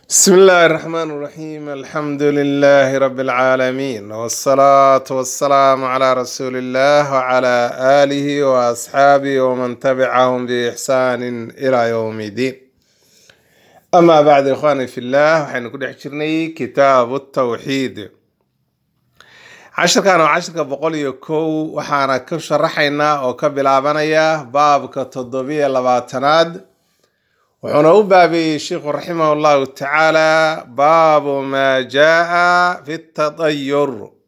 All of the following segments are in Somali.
بسم الله الرحمن الرحيم الحمد لله رب العالمين والصلاة والسلام على رسول الله وعلى آله وأصحابه ومن تبعهم بإحسان إلى يوم الدين أما بعد إخواني في الله وحين كل حجرني كتاب التوحيد عشر كانوا عشر بقول يكو وحانا كشرحينا أو كبلابانيا باب كتضبية لباتناد wuxuuna u baabeeyey sheikhu raximah allahu tacaala baabu maa jaa fi tadayur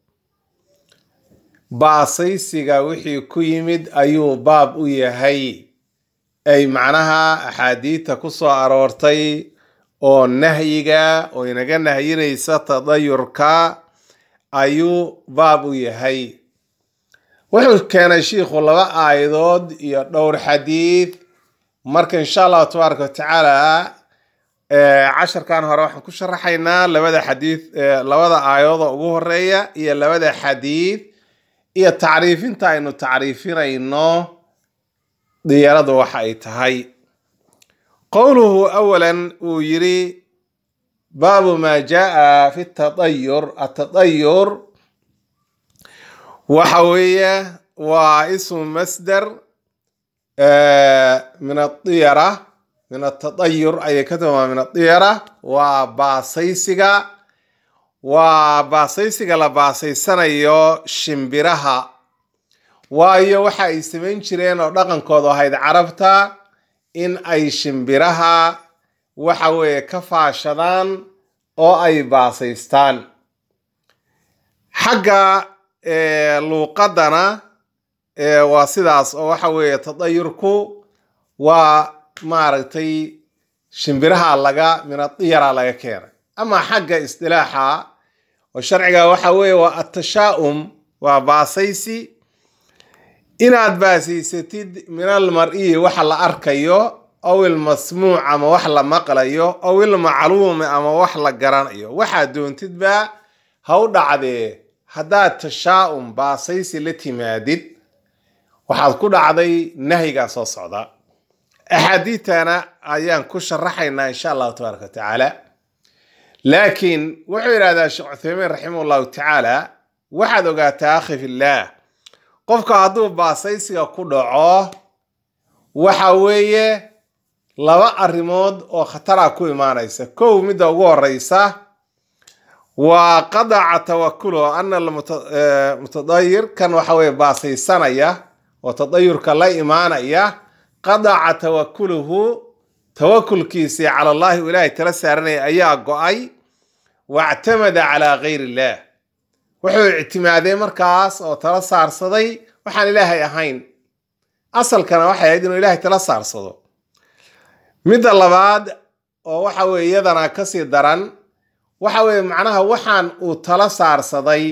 baasaysiga wixii ku yimid ayuu baab u yahay ay macnaha axaadiidta ku soo aroortay oo nahyiga oo inaga nahyinaysa tadayurka ayuu baab u yahay wuxuu keenay shiikhu laba aayadood iyo dhowr xadiid marka insha allahu tabaaraka watacaala casharkan hore waxaan ku sharaxaynaa labada xadiid labada aayadooda ugu horeeya iyo labada xadiid iyo tacriifinta aynu tacriifinayno diyaradu waxa ay tahay qowluhu awalan uu yiri baabu maa jaa fi tadayur atadayur waxa weeye waa ismu masdar min adiyara min atadayur ayay ka tilmaama min adiyara waa baasaysiga waa baasaysiga la baasaysanayo shimbiraha waayo waxa ay samayn jireen oo dhaqankoodu ahayd carabta in ay shimbiraha waxa weeye ka faashadaan oo ay baasaystaan xagga luuqadana waa sidaas oo waxa weeye tadayurku waa maaragtay shimbiraha laga minadiyara laga keenay ama xagga isdilaaxa oo sharciga waxa weeye waa atashaa'um waa baasaysi inaad baasaysatid min almar-iyi waxa la arkayo aw ilmasmuuc ama wax la maqlayo aw ilmacluumi ama wax la garanayo waxaad doontidba ha u dhacdee haddaad tashaa'um baasaysi la timaadid waxaad ku dhacday nahyigaa soo socda axaadiidtana ayaan ku sharaxaynaa insha allahu tabaaraka watacaala laakiin wuxuu yidhahdaa sheekh cuthaymiin raximah allahu tacaala waxaad ogaataa akhi fillaah qofka hadduu baasaysiga ku dhaco waxa weeye laba arrimood oo khatara ku imaanaysa kow midda ugu horeysa waa qadaca tawakuluhu ana mutadayir kan waxa weye baasaysanaya oo tadayurka la imaanaya qadaca tawakuluhu tawakulkiisii cala allahi u ilaahay tala saaranaya ayaa go-ay wactamada calaa gayr illah wuxuu ictimaaday markaas oo tala saarsaday waxaan ilaahay ahayn asalkana waxay ahayd inuu ilaahay tala saarsado midda labaad oo waxa weye iyadana kasii daran waxa weeye macnaha waxaan uu tala saarsaday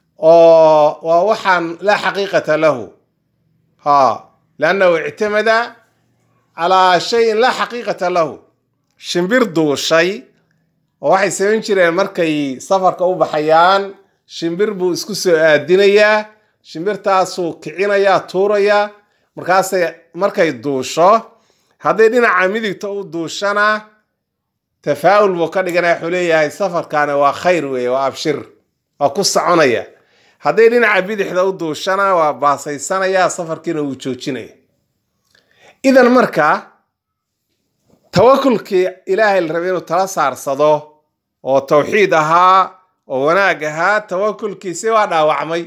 oo waa waxaan laa xaqiiqata lahu ha liannahu ictamada calaa shayin laa xaqiiqata lahu shimbir duushay oo waxay samayn jireen markay safarka u baxayaan shimbir buu isku soo aadinayaa shimbirtaasuu kicinayaa tuurayaa markaasay markay duusho hadday dhinaca midigta u duushana tafaa'ul buu ka dhiganaya wuxuu leeyahay safarkaani waa khayr weeye waa abshir waa ku soconaya hadday dhinaca bidixda u duushana waa baasaysanaya safarkiina wuu joojinaya idan marka tawakulkii ilaahay la rabay inuu tala saarsado oo tawxiid ahaa oo wanaag ahaa tawakulkiisi waa dhaawacmay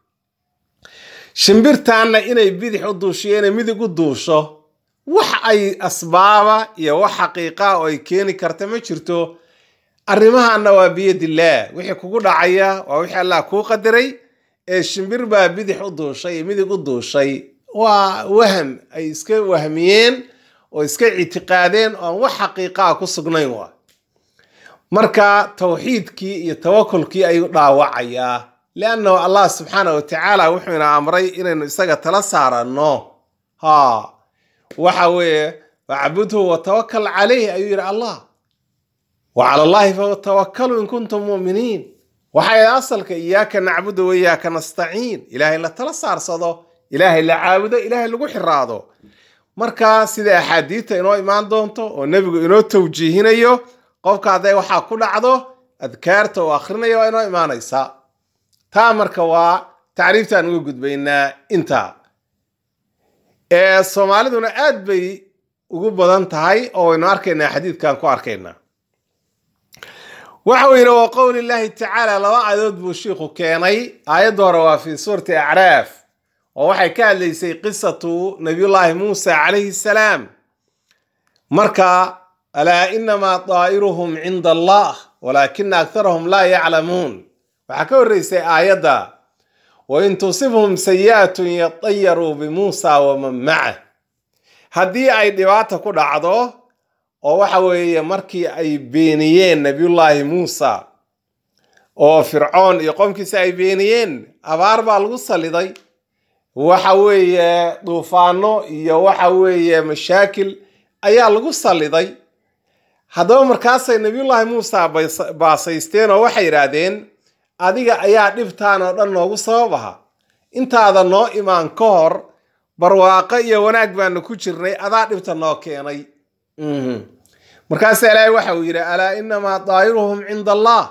shimbirtaanna inay bidix u duushiyo inay midig u duusho wax ay asbaaba iyo wax xaqiiqa oo ay keeni karta ma jirto arrimahaana waa biyadillaah wixii kugu dhacaya waa wixii allah kuu qadaray ee shimbir baa bidix u duushay iyo midig u duushay waa waham ay iska wahmiyeen oo iska ictiqaadeen oo aan wax xaqiiqaa ku sugnayn waa marka tawxiidkii iyo tawakulkii ayuu dhaawacayaa liannahu allah subxaana wa tacaala wuxuuna amray inaynu isaga tala saaranno ha waxa weeye wacbudhu watawakal calayh ayuu yidhi allah wa cala allahi fatawakalu in kuntum mu'miniin waxay asalka iyaaka nacbudu wa iyaaka nastaciin ilaahay la tala saarsado ilaahay la caabudo ilaahay lagu xiraado marka sida axaadiidta inoo imaan doonto oo nebigu inoo tawjiihinayo qofka hadday waxaa ku dhacdo adkaarta uu akrinaya waa inoo imaanaysaa taa marka waa tacriiftaan uga gudbaynaa intaa soomaaliduna aad bay ugu badan tahay oo waynu arkaynaa xadiidkan ku arkaynaa waxa uu yidhi wa qowli llaahi tacaala laba aayadood buu shiikhu keenay aayadda hore waa fii suurati acraaf oo waxay ka hadlaysay qisatu nabiyullaahi muusa calayhi salaam marka alaa inamaa daa'iruhum cinda allah walaakina aktarahum laa yaclamuun waxaa ka horreysay aayadda wain tusibhum sayi'atun yatayaruu bimuusa waman macah haddii ay dhibaata ku dhacdo oo waxa weeye markii ay beeniyeen nabiyullaahi muusa oo fircoon iyo qomkiisa ay beeniyeen abaar baa lagu saliday waxa weeye duufaano iyo waxa weeye mashaakil ayaa lagu saliday haddaba markaasay nabiyullaahi muusa baasaysteen oo waxay yidhaahdeen adiga ayaa dhibtaan oo dhan noogu sabab aha intaada noo imaan ka hor barwaaqo iyo wanaag baanu ku jirnay adaa dhibta noo keenay markaasa ilaahay waxa uu yidhi alaa inamaa daa'iruhum cinda allah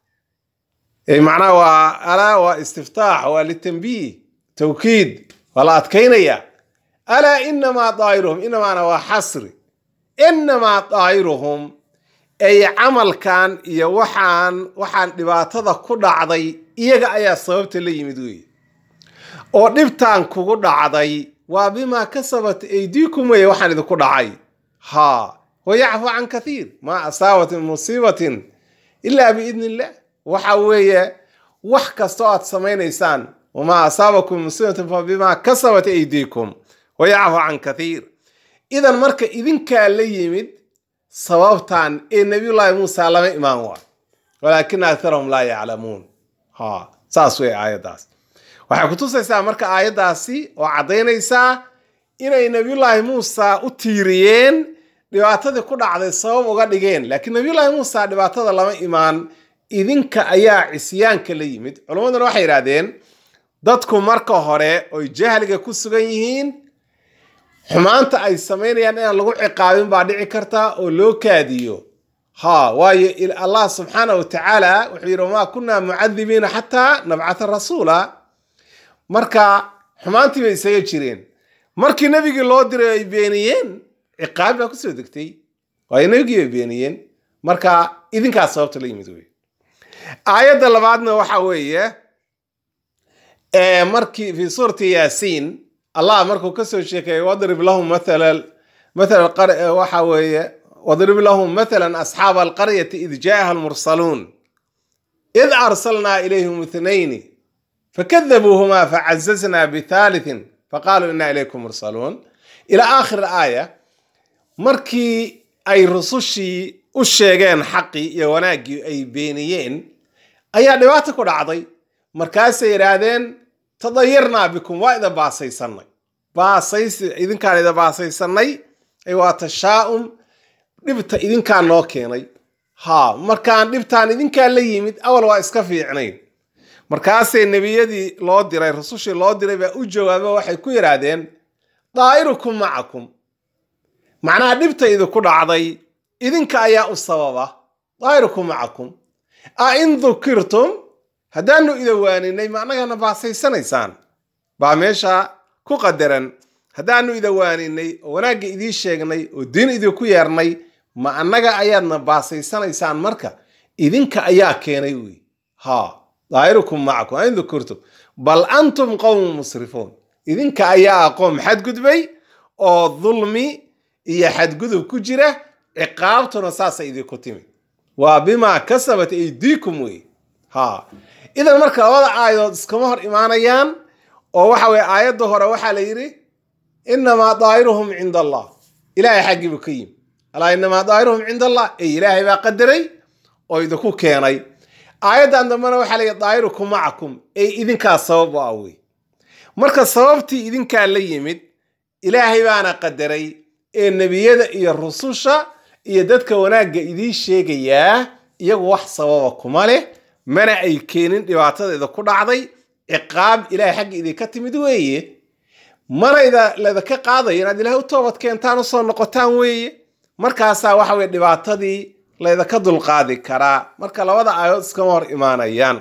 macnaha waa alaa waa istiftaax waa litambiih tawkiid waa la adkaynaya alaa inamaa daa'iruhum inamaana waa xasri inamaa daa'iruhum ay camalkan iyo waxaan waxaan dhibaatada ku dhacday iyaga ayaa sababta la yimid weeye oo dhibtaan kugu dhacday waa bimaa kasabat aydiikum weeye waxaan idinku dhacay haa wayacfu can kathiir maa asaabat min musiibatin ilaa biidni illah waxa weeye wax kastoo aad samaynaysaan wamaa asaabakum min musiibatin fa bimaa kasabat aydiikum wayacfu can kathiir idan marka idinkaa la yimid sababtan ee nabiyullaahi muusa lama imaan waa walaakina aktarahum laa yaclamuun ha saas wey aayaddaas waxay kutusaysaa marka aayaddaasi oo caddaynaysaa inay nabiyullaahi muusa u tiiriyeen dhibaatadii ku dhacday sabab uga dhigeen laakiin nabiyullaahi muusa dhibaatada lama imaan idinka ayaa cisyaanka la yimid culammaduna waxay yidhahdeen dadku marka hore oy jahliga ku sugan yihiin xumaanta ay samaynayaan inaan lagu ciqaabin baa dhici karta oo loo kaadiyo ha waayo allah subxaana wa tacaala wuxuu yidhi wamaa kunaa mucadibiina xataa nabcata rasuula marka xumaantii bay isaga jireen markii nebigii loo diray ay beeniyeen ciqaabi baa kusoo degtay waayo nebigii bay beeniyeen marka idinkaas sababta la yimid wey aayadda labaadna waxa weeye markii fi suurati yaasiin allah markuu kasoo sheekeeyey wadrib lahum mathala mathala waxa weeye wadrib lahum mathalan asxaaba alqaryati id jaaha almursaluun id arsalnaa ilayhim ithnayni fakadabuuhumaa facazaznaa bithaalithin faqaaluu inaa ilaykum mursaluun ilaa aakhir aaya markii ay rusushii u sheegeen xaqii iyo wanaaggii ay beeniyeen ayaa dhibaata ku dhacday markaasay yidhaahdeen tadayarnaa bikum waa ida baasaysanay baasays idinkaan ida baasaysanay waa tashaa'um dhibta idinkaa noo keenay ha markaan dhibtaan idinkaa la yimid awal waa iska fiicnayn markaasay nebiyadii loo diray rusushii loo diray baa u jawaaba waxay ku yidhaahdeen daa'irukum macakum macnaha dhibta idinku dhacday idinka ayaa u sababa daa'irukum macakum a in dukirtum haddaanu ida waaninay ma annagana baasaysanaysaan baa meesha ku qadaran haddaanu ida waaninay oo wanaagga idiin sheegnay oo diin idinku yeernay ma annaga ayaadna baasaysanaysaan marka idinka ayaa keenay wey ha daa'irukum macakum in dukurtum bal antum qowmun musrifuun idinka ayaa aqoon xadgudbay oo dulmi iyo xadgudub ku jira ciqaabtuna saasay idinku timi waa bimaa kasabat aydiikum wey ha idan marka labada aayadood iskama hor imaanayaan oo waxa weye aayadda hore waxaa la yidhi inamaa daa'iruhum cinda allah ilaahay xaggiibu ka yimi alaa inamaa daa'iruhum cinda allah ey ilaahay baa qadaray oo idinku keenay aayaddan dambena waxaa la yidhi daa'irukum macakum ey idinkaa sabab u ah wey marka sababtii idinkaa la yimid ilaahay baana qadaray ee nebiyada iyo rususha iyo dadka wanaagga idiin sheegayaa iyagu wax sababa kuma leh mana ay keenin dhibaatadeeda ku dhacday ciqaab ilahay xagga idinka timid weeye mana ladaka qaadayo inaad ilahay u toobad keentaan usoo noqotaan weeye markaasaa waxa weye dhibaatadii laydaka dulqaadi karaa marka labada aayadood iskama hor imaanayaan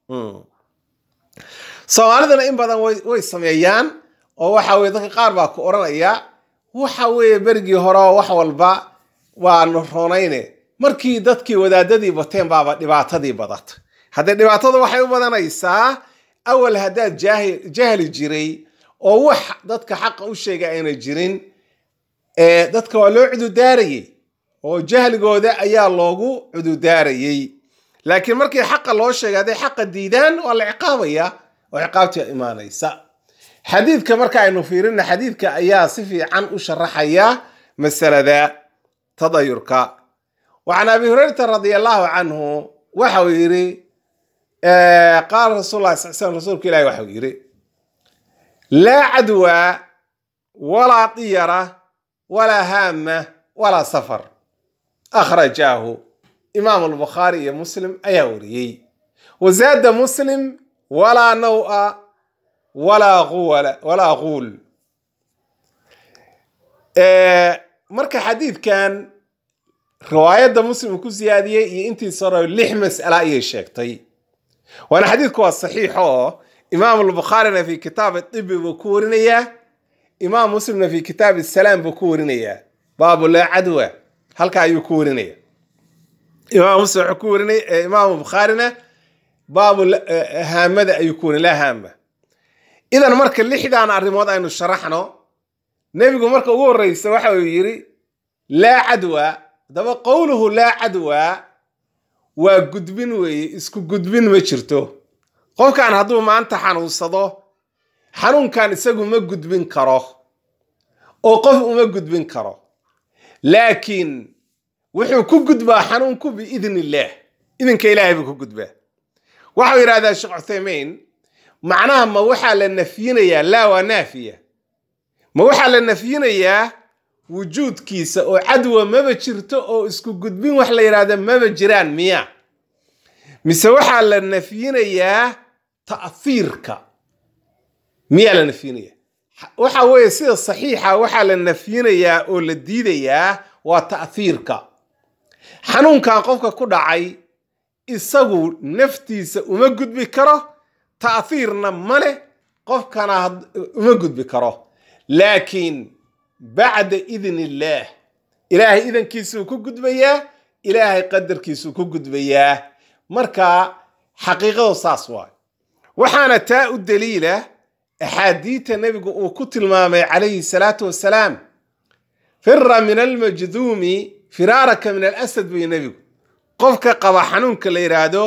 soomaalidana in badan way sameeyaan oo waxa weye dadka qaar baa ku odhanaya waxa weeye berigii hore oo wax walba waanu roonayne markii dadkii wadaadadii bateen baaba dhibaatadii badata haddee dhibaatada waxay u badanaysaa awal haddaad jahli jiray oo wax dadka xaqa u sheega ayna jirin dadka waa loo cududaarayey oo jahligooda ayaa loogu cududaarayey laakiin markii xaqa loo sheegay hadday xaqa diidaan waa la ciqaabaya oo ciqaabtii imaanaysa xadiidka marka aynu fiirina xadiidka ayaa si fiican u sharaxaya masalada tadayurka wacan abi hurayrata radia allahu canhu waxau yidhi qaala rasul lah sal slam rasuulka ilahi waxau yidhi laa cadwa walaa diyara walaa haama walaa safar akhrajaahu imaam albukhaari iyo muslim ayaa wariyey wazaada muslim walaa nawa walaa quwala walaa quul marka xadiidkan riwaayadda muslim uu ku siyaadiyey iyo intiisa hore lix mas'ala ayay sheegtay waana xadiidku waa saxiix oo imaam albukhaarina fi kitaab dibi buu ku warinayaa imaam muslimna fi kitaab salaam buu ku warinayaa baabu laa cadwa halka ayuu ku warinaya imaam muslim wuxuu ku warinaya imaam bukhaarina baabu haamada ayuu ku warinay laa haama idan marka lixdan arrimood aynu sharaxno nebigu marka ugu horreysa waxa uu yidhi laa cadwa daba qowluhu laa cadwa waa gudbin weeye isku gudbin ma jirto qofkan hadduu maanta xanuunsado xanuunkan isagu ma gudbin karo oo qof uma gudbin karo laakiin wuxuu ku gudbaa xanuunku biidn illaah idinka ilaahay buu ku gudbaa waxau yidhahdaa sheekh cuthaymiin macnaha ma waxaa la nafyinayaa laa waa naafiya ma waxaa la nafyinayaa wujuudkiisa oo cadwa maba jirto oo isku gudbin wax la yidhahda maba jiraan miya mise waxaa la nafyinayaa ta'hiirka miyaa la nafyinaya waxa weeye sida saxiixa waxaa la nafyinayaa oo la diidayaa waa ta'hiirka xanuunkan qofka ku dhacay isagu naftiisa uma gudbi karo ta'hiirna ma leh qofkana uma gudbi karo laakiin bacda idn illaah ilaahay idankiisuu ku gudbayaa ilaahay qadarkiisuu ku gudbayaa marka xaqiiqadu saas waay waxaana taa u daliila axaadiita nebigu uu ku tilmaamay calayhi salaatu wasalaam fira min almajduumi firaaraka min alasad buy nebigu qofka qaba xanuunka la yidhaahdo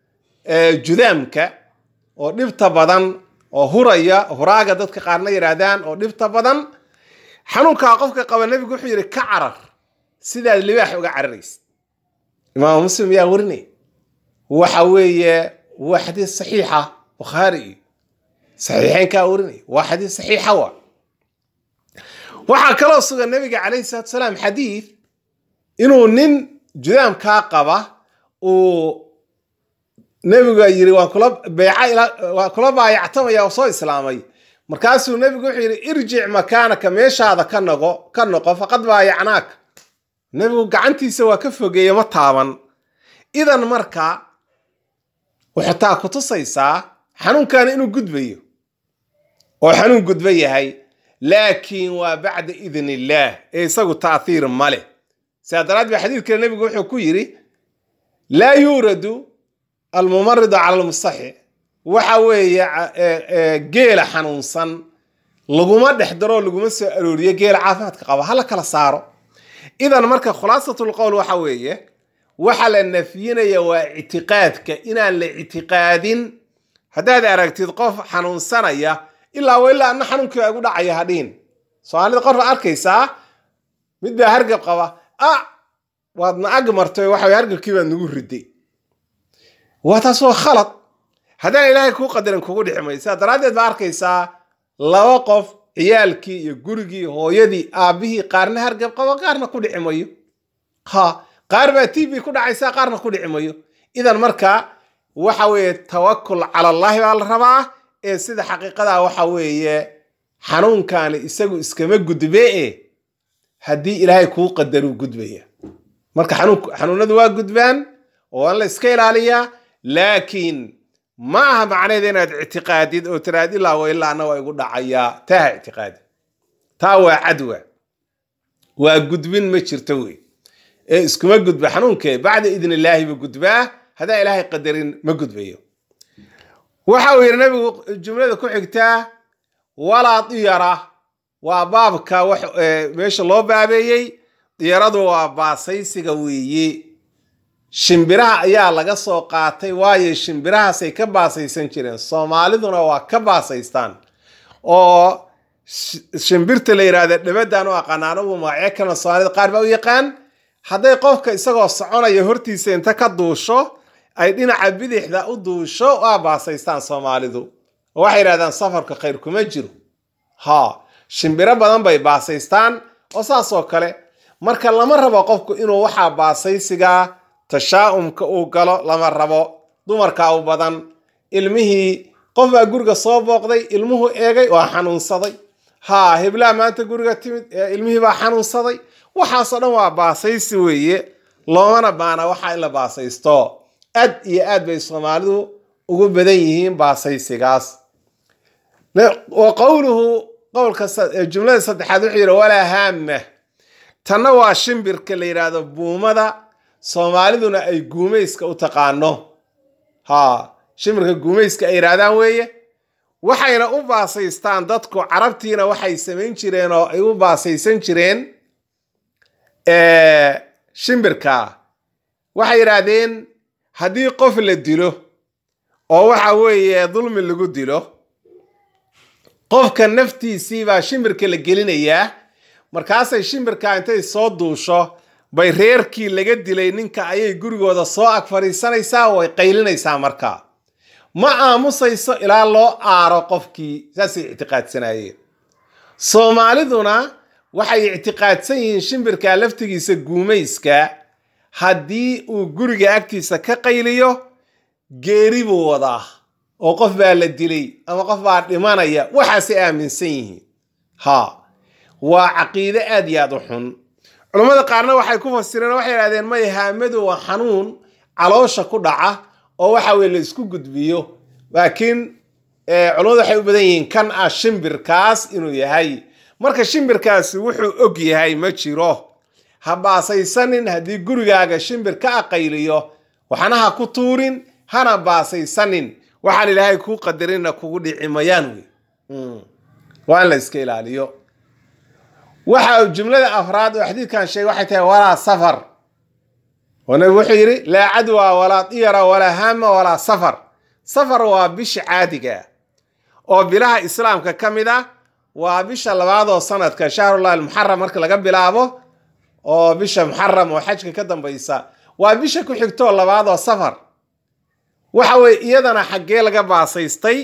judaamka oo dhibta badan oo huraya huraaga dadka qaarna yidhaahdaan oo dhibta badan xanuunkaa qofka qaba nebigu wuxuu yidhi ka carar sidaad libaax uga cararaysa imaam muslim yaa warinaya waxa weeye waa xadiis saxiixa bukhaari iyo saxiixeynkaa warinaya waa xadiis saxiixa wa waxaa kaloo sugan nebiga calayhi salatu salaam xadiid inuu nin judaamkaa qaba uu nebiga yiri waan kula beeca waan kula baayactamaya oo soo islaamay markaasuu nebigu wuxuu yidhi irjic makaanaka meeshaada ka noqo ka noqo faqad baayacnaaka nebigu gacantiisa waa ka fogeeye ma taaban idan marka wuxuu taa ku tusaysaa xanuunkaana inuu gudbayo oo xanuun gudba yahay laakiin waa bacda idn illaah ee isagu taathiir ma leh sidaa daraad ba xadiidkale nebigu wuxuu ku yidhi laa yuuradu almumaridu cala almustaxi waxa weeye geela xanuunsan laguma dhex daroo laguma soo arooriyo geela caafimaadka qaba hala kala saaro idan marka khulaasatul qowl waxa weeye waxa la nafyinaya waa ictiqaadka inaan la ictiqaadin haddaad aragtid qof xanuunsanaya ilaa wa ilaa ana xanuunkii igu dhacaya hadhiin soomaalida qof baad arkaysaa mid baa hargab qaba ah waadna ag martay waxa hargabkii baad nagu riday waa taas waa khalad haddaan ilaahay kuu qadarin kugu dhixi maysa daraaddeed baa arkaysaa laba qof ciyaalkii iyo gurigii hooyadii aabbihii qaarna hargab qabo qaarna ku dhici mayo ha qaar baa t v ku dhacaysa qaarna ku dhici mayo idan marka waxa weeye tawakul cala allahi baa la rabaa ee sida xaqiiqadaa waxa weeye xanuunkaani isagu iskama gudbe e haddii ilaahay kuu qadaruu gudbaya marka xanuunadu waa gudbaan oo waa in la iska ilaaliyaa laakiin ma aha macnaheeda inaad ictiqaadid oo tiraad ilaa wa ilaa ana waa igu dhacayaa taa ha ictiqaadi taa waa cadwa waa gudbin ma jirto wey ee iskuma gudba xanuunkee bacda idn illaahi buu gudbaa haddaan ilaahay qadarin ma gudbayo waxa uu yidhi nabigu jumlada ku xigtaa walaa diyara waa baabka meesha loo baabeeyey diyaradu waa baasaysiga weeye shimbiraha ayaa laga soo qaatay waayo shimbirahaasay ka baasaysan jireen soomaaliduna waa ka baasaystaan oo shimbirta la yidhaahda dhabadan u aqaan anagu magacyo kalena soomaalida qaar baa u yaqaan hadday qofka isagoo soconaya hortiisa inta ka duusho ay dhinaca bidixda u duusho waa baasaystaan soomaalidu oo waxay yidhahdaan safarka khayr kuma jiro ha shimbiro badan bay baasaystaan oo saas oo kale marka lama rabo qofku inuu waxaa baasaysigaa tashaa'umka uu galo lama rabo dumarka u badan ilmihii qof baa guriga soo booqday ilmuhu eegay waa xanuunsaday haa heblaha maanta guriga timid ilmihii baa xanuunsaday waxaasoo dhan waa baasaysi weeye loomana baana waxa in la baasaysto aad iyo aad bay soomaalidu ugu badan yihiin baasaysigaas wa qowluhu qowlka jumlada saddexaad wuxuu yidhi walaa haama tanna waa shimbirka la yidhaahdo buumada soomaaliduna ay guumayska u taqaano ha shimbirka guumayska ay yidhaahdaan weeye waxayna u baasaystaan dadku carabtiina waxay samayn jireen oo ay u baasaysan jireen shimbirka waxay yidhaahdeen haddii qof la dilo oo waxa weeye dulmi lagu dilo qofka naftiisii baa shimbirka la gelinayaa markaasay shimbirka intay soo duusho bay reerkii laga dilay ninka ayay gurigooda soo ag fadhiisanaysaa way qaylinaysaa markaa ma aamusayso ilaa loo aaro qofkii saasay ictiqaadsanayeen soomaaliduna waxay ictiqaadsan yihiin shimbirka laftigiisa guumayska haddii uu guriga agtiisa ka qayliyo geeri buu wadaa oo qof baa la dilay ama qof baa dhimanaya waxaasay aaminsan yihiin ha waa caqiide aad iyo aad u xun culammada qaarna waxay ku fasireen waxay idhahdeen may haamadu waa xanuun caloosha ku dhaca oo waxa weye la isku gudbiyo laakiin culammadu waxay u badan yihiin kan ah shimbirkaas inuu yahay marka shimbirkaasi wuxuu og yahay ma jiro ha baasaysanin haddii gurigaaga shimbir ka aqayliyo waxna ha ku tuurin hana baasaysanin waxaan ilaahay kuu qadarina kugu dhici mayaan wey waa in la iska ilaaliyo waxa jumlada afraad oo xadiidkan sheegay waxay tahay walaa safar oo nabigu wuxuu yidhi laa cadwa walaa diyara walaa haama walaa safar safar waa bisha caadiga oo bilaha islaamka ka mid ah waa bisha labaad oo sanadka shahrullahi almuxaram marka laga bilaabo oo bisha muxaram oo xajka ka dambaysa waa bisha ku xigtoo labaad oo safar waxa weye iyadana xaggee laga baasaystay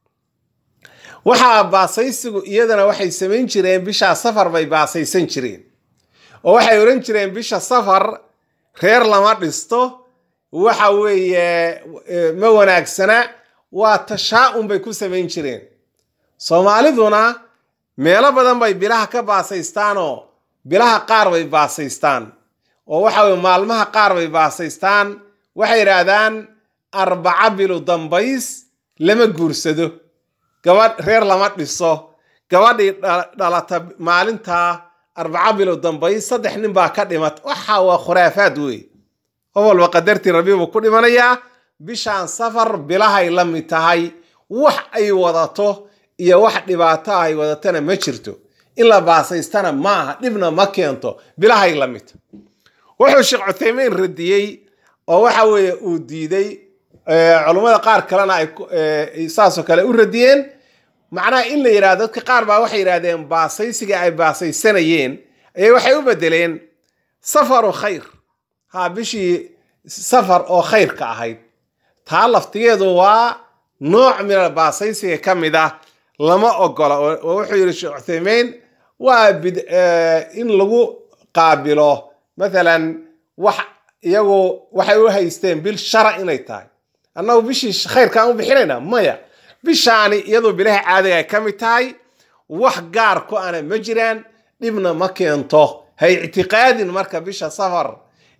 waxaa baasaysigu iyadana waxay samayn jireen bishaa safar bay baasaysan jireen oo waxay odhan jireen bisha safar reer lama dhisto waxa weeye ma wanaagsana waa tashaa-un bay ku samayn jireen soomaaliduna meelo badan bay bilaha ka baasaystaanoo bilaha qaar bay baasaystaan oo waxa weye maalmaha qaar bay baasaystaan waxay yidhaahdaan arbaca bilu dambays lama guursado gabadh reer lama dhiso gabadhii dhalata maalintaa arbaca bilo dambays saddex nin baa ka dhimat waxa waa khuraafaad wey qof walba qadartii rabbi buu ku dhimanayaa bishaan safar bilahay la mid tahay wax ay wadato iyo wax dhibaato ay wadatana ma jirto in la baasaystana ma aha dhibna ma keento bilahay la mid wuxuu sheekh cuthaymeyn radiyey oo waxa weeye uu diiday culummada qaar kalena ay saasoo kale u radiyeen macnaha in la yidhahdo dadka qaar baa waxay yidhahdeen baasaysiga ay baasaysanayeen ayay waxay u bedeleen safaru khayr ha bishii safar oo khayrka ahayd taa laftigeedu waa nooc mina baasaysiga ka mid ah lama ogola oo wuxuu yidhi sheekh cuthaymeyn waa in lagu qaabilo mathalan wax iyagu waxay u haysteen bil shara inay tahay annagu bishii khayrkaan u bixinayna maya bishaani iyadoo bilaha caadiga ay ka mid tahay wax gaar ku ana ma jiraan dhibna ma keento ha ictiqaadin marka bisha safar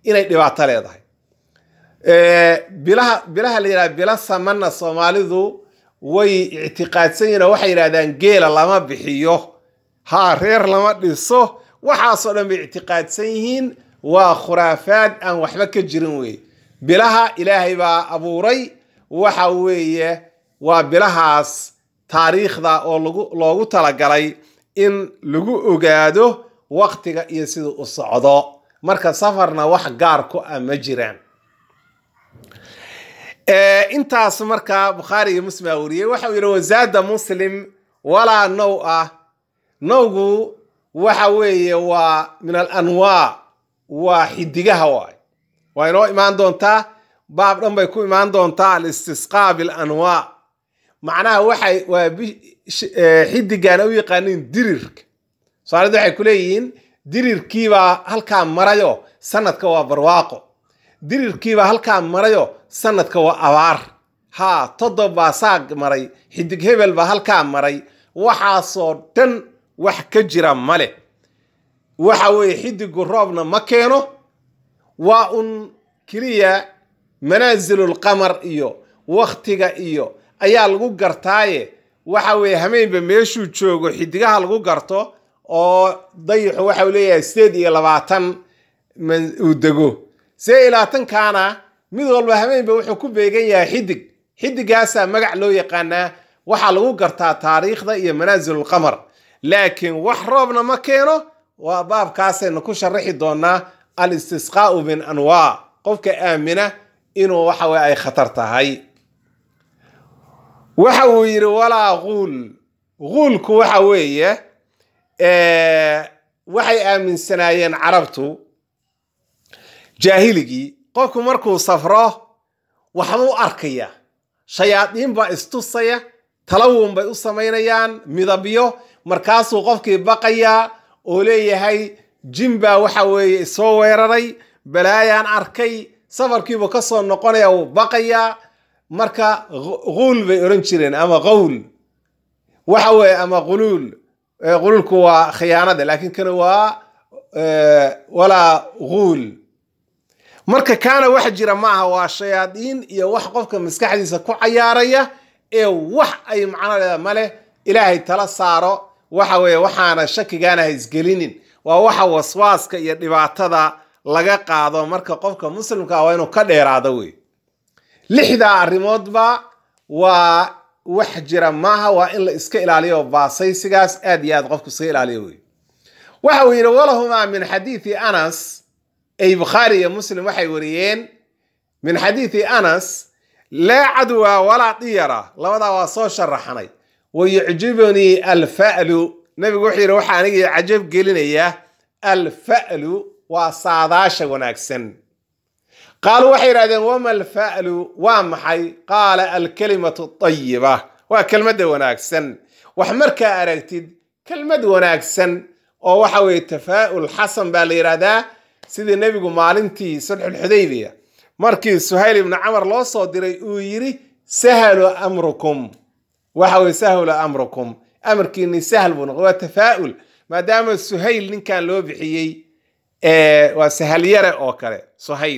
inay dhibaato leedahay bilaha bilaha la yidhaha bila samana soomaalidu way ictiqaadsan yihin oo waxay yidhahdaan geela lama bixiyo ha reer lama dhiso waxaasoo dhan bay ictiqaadsan yihiin waa khuraafaad aan waxba ka jirin wey bilaha ilaahay baa abuuray waxa weeye waa bilahaas taariikhda oo loogu talagalay in lagu ogaado waktiga iyo siduu u socdo marka safarna wax gaar ku ah ma jiraan intaas markaa bukhaari iyo muslim aa wariyey waxau yidhi wasaada muslim walaa now ah nowgu waxa weeye waa min alanwaa waa xidigaha waay waa inoo imaan doontaa baab dhan bay ku imaan doontaa alistisqaa bilanwaa macnaha waxay waa xidigaana u yaqaaniin dirirka soomaalida waxay ku leeyihiin dirirkiibaa halkaa marayo sanadka waa barwaaqo dirirkiibaa halkaa marayo sanadka waa abaar haa todob baa saag maray xidig hebel baa halkaa maray waxaasoo dhan wax ka jira male waxa weeye xidigu roobna ma keeno waa un keliya manaasilulqamar iyo waktiga iyo ayaa lagu gartaaye waxa weeye hameenba meeshuu joogo xidigaha lagu garto oo dayixu waxau leeyahay sideed iyo labaatan uu dego sideed iyo labaatankaana mid walba hameenba wuxuu ku beegan yahay xidig xidigaasaa magac loo yaqaanaa waxaa lagu gartaa taariikhda iyo manaasilulqamar laakiin wax roobna ma keeno waa baabkaasaynu ku sharaxi doonaa alistisqaau min anwaa qofka aamina inuu waxa weye ay khatar tahay waxa uu yidhi walaa quul quulku waxa weeye waxay aaminsanaayeen carabtu jaahiligii qofku markuu safro waxbuu arkaya shayaadiin baa istusaya talawun bay u samaynayaan midabyo markaasuu qofkii baqayaa oo leeyahay jin baa waxa weeye isoo weeraray balaayaan arkay safarkiibuu ka soo noqonaya wuu baqayaa marka quul bay odhan jireen ama qawl waxa weeye ama quluul quluulku waa khiyaanada laakiin kana waa walaa quul marka kaana wax jira ma aha waa shayaadiin iyo wax qofka maskaxdiisa ku cayaaraya ee wax ay macno leeda maleh ilaahay tala saaro waxa weeye waxaana shakigaana ha isgelinin waa waxa waswaaska iyo dhibaatada laga qaado marka qofka muslimka ah waa inuu ka dheeraado wey lixdaa arrimoodba waa wax jira maaha waa in la iska ilaaliyo baasaysigaas aad iyo aad qofku iska ilaaliyo wey waxa uu yidhi walahumaa min xadiidi anas ay bukhaari iyo muslim waxay wariyeen min xadiidi anas laa cadwa walaa diyara labadaa waa soo sharaxnay wa yucjibunii alfa'lu nabigu wuxuu yidhi waxaa anigii cajab gelinaya alfa'lu waa saadaasha wanaagsan qaaluu waxay yidhahdeen wama alfa'lu waa maxay qaala alkalimatu ayiba waa kelmadda wanaagsan wax markaa aragtid kelmad wanaagsan oo waxa weeye tafaa'ul xasan baa la yidhahdaa sidii nebigu maalintii sulxulxudaybiya markii suhayl ibnu camar loo soo diray uu yidhi sahlu amrukum waxa weye sahlu amrukum amarkiini sahl buu noqday waa tafaa'ul maadaama suhayl ninkan loo bixiyey waa sahalyare oo kale suhayl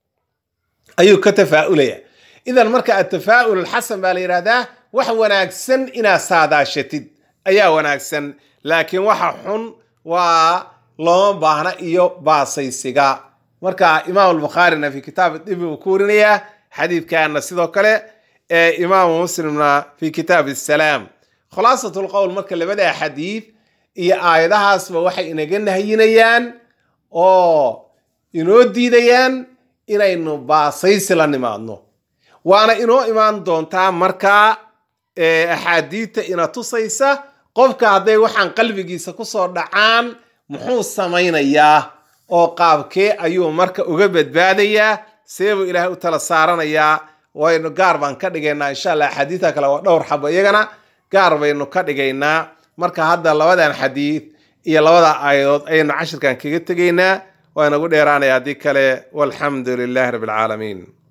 ayuu ka tafaa'ulaya idan marka atafaa'ul alxasan baa la yidhahdaa wax wanaagsan inaad saadaashatid ayaa wanaagsan laakiin waxa xun waa looma baahna iyo baasaysiga marka imaam albukhaarina fi kitaab dibi uu ku warinayaa xadiidkana sidoo kale ee imaamu muslimna fi kitaab asalaam khulaasat lqowl marka labada xadiid iyo aayadahaasba waxay inaga nahyinayaan oo inoo diidayaan inaynu baasaysi la nimaadno waana inoo imaan doontaa markaa axaadiidta ina tusaysa qofka hadday waxaan qalbigiisa kusoo dhacaan muxuu samaynayaa oo qaabkee ayuu marka uga badbaadayaa seebuu ilaahay u tala saaranayaa waynu gaar baan ka dhigaynaa insha allah axaadiidta kale waa dhowr xabo iyagana gaar baynu ka dhigaynaa marka hadda labadan xadiid iyo labada aayadood ayaynu cashirkan kaga tegaynaa waa inagu dheeraanaya haddii kale walxamdu lilahi rabbi alcaalamiin